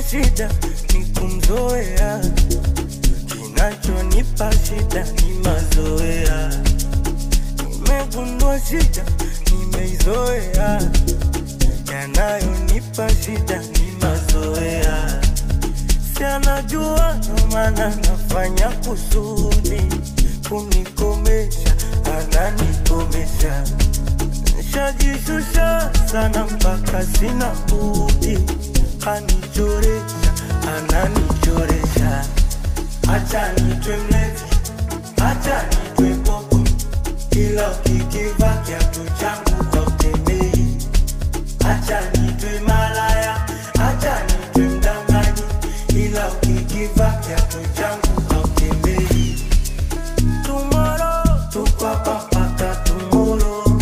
shida ni kumzoea, kinachonipa shida ni mazoea. Nimegundua shida nimeizoea, yanayonipa shida ni mazoea. Si anajua ndo maana nafanya kusudi kunikomesha, ananikomesha. Nishajishusha sana mpaka sina budi, anichoresha, ananichoresha. Acha nitwe mlevi, acha nitwe popo, ila ukikiva kiatu changu hautembei. Acha nitwe malaya, acha nitwe mdanganyi, ila ukikiva kiatu changu hautembei. Tomorrow, tuko hapa mpaka tomorrow.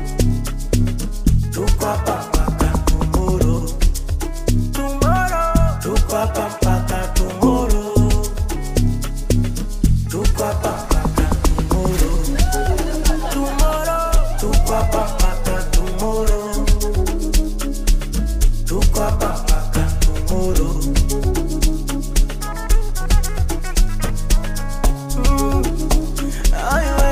Tuko hapa mpaka tomorrow. Tomorrow, tuko hapa mpaka tomorrow. Tuko hapa mpaka tomorrow. Tomorrow, tuko hapa mpaka tomorrow. Tuko hapa mpaka tomorrow. Mm, ai we.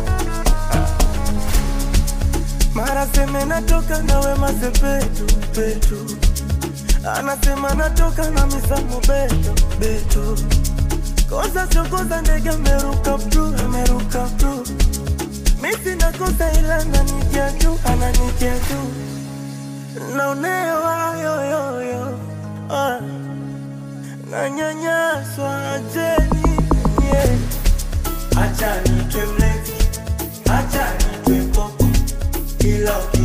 Mara seme natoka na Wema Sepetu petu, anasema natoka na Misamo Beto Beto. Kosa sio kosa, ndege ameruka bru, ameruka bru. Mi sina kosa, ila ananitia juu, ananitia juu. Naonewa yoyoyo, ah. nanyanyaswa, acheni yeah. Acha nitwe mlevi, acha nitwe popo, ila uki